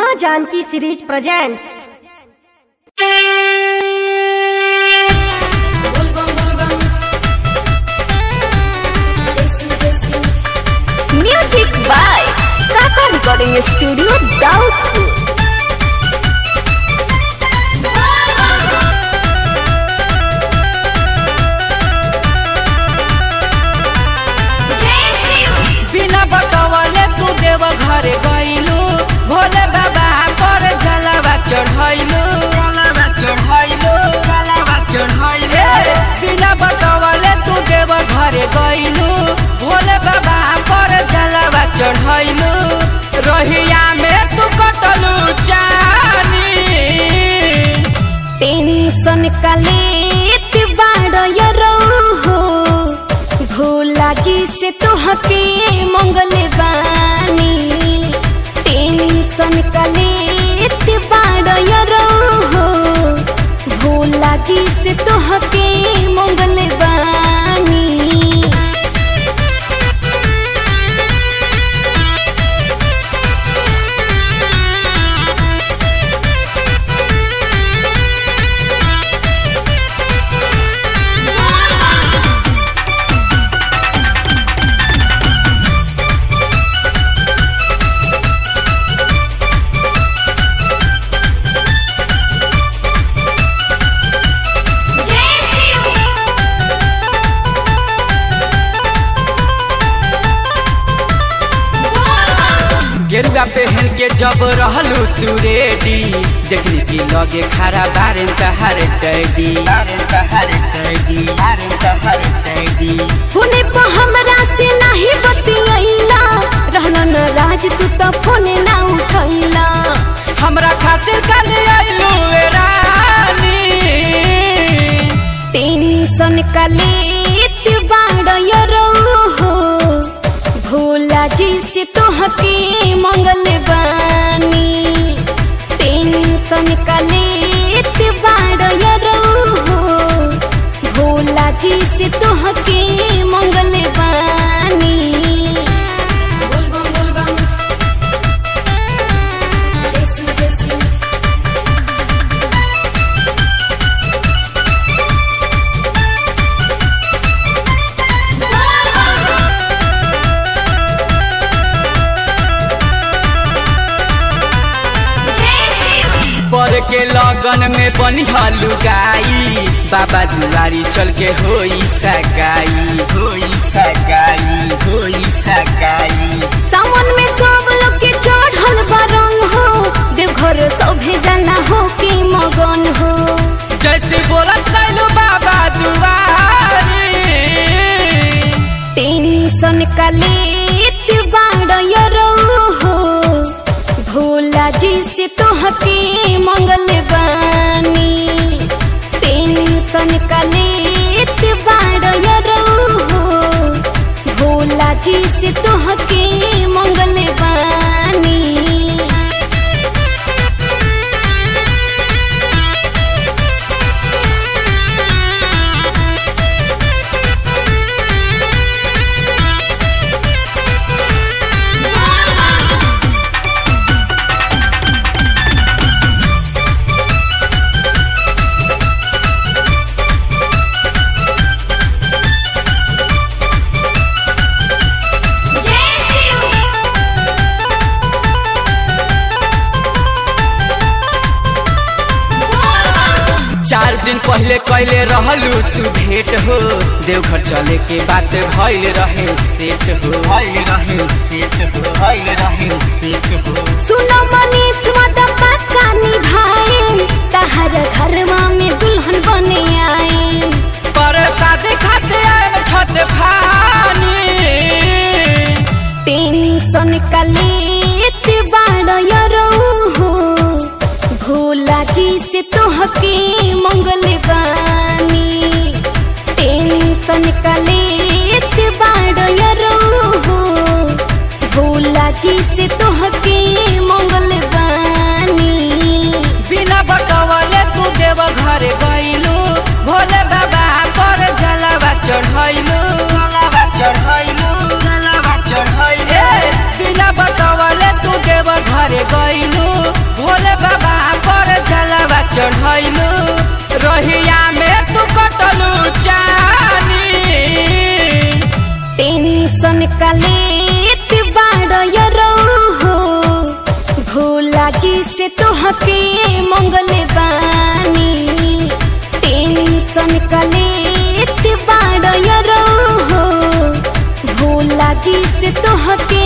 माँ Janaki series presents music by Kaka recording studio Daudpur बिना बतवले तू देव घरे गइलू भोले बाबा पर जलावा चढ़ैलू जलावा चढ़ैलू जलावा चढ़ैलू बिना बतवले तू देव घरे गइलू भोले बाबा पर जलावा चढ़ैलू रहिया में तू कटलू चानी टेंशन कलेत बाड़ो हो भोला जी से तोहके मंगल बानी टेंशन कलेत बाड़ो हो भोला जी से तोहके मंगल बानी गेरुआ पहन के जब रहलू तू रेडी देखनी की लगे खरा बारेन तहार टैडी बारेन तहार टैडी बारेन तहार टैडी फोने पर हमरा से नाही बतियैला रहना न राज तू तो फोने ना उठैला हमरा खातिर कल आइलू ए रानी टेंशन कलेत बाड़ो हो भोला जी से तोहके मंगल बानी टेंशन कलेत बाड़ो हो भोला जी से तोहके मंगल बानी पर के लगन में बनिहालू गाई बाबा दुआरी चल के होई सगाई होई सगाई होई सगाई सावन में सब लोग के चढ़ल बरंग हो देवघर सभे जाना हो के मगन हो जैसे बोलत कैलू बाबा दुआरी टेंशन कलेत बाड़ो हो भोला जी से तोहके मंगल बानी टेंशन कलेत बाड़ो हो भोला जी से तोहके मंगल बानी चार दिन पहले कैले रहलू तू भेंट हो देवघर चले के बात भइल रहे सेट हो भइल रहे सेट हो भइल रहे सेट हो सुनो मनीष मत पक्का निभाए तहर घरवा में दुल्हन बने आए पर शादी खाते आयल छत फानी टेंशन कलेत बाड़ो हो भोला जी से तोहके मंगल बानी टेंशन कलेत बाड़ो हो भोला जी से तोहके मंगल बानी बिना बतवले तू देव घरे गइलू भोले बाबा पर जलावा चढ़ैलू जलावा चढ़ैलू जलावा चढ़ैलू बिना बतवले तू देव घरे गइलू का लेत बाड़ो हो भोला जी से तोहके मंगल बानी टेंशन का लेत बाड़ो हो भोला जी से तोहके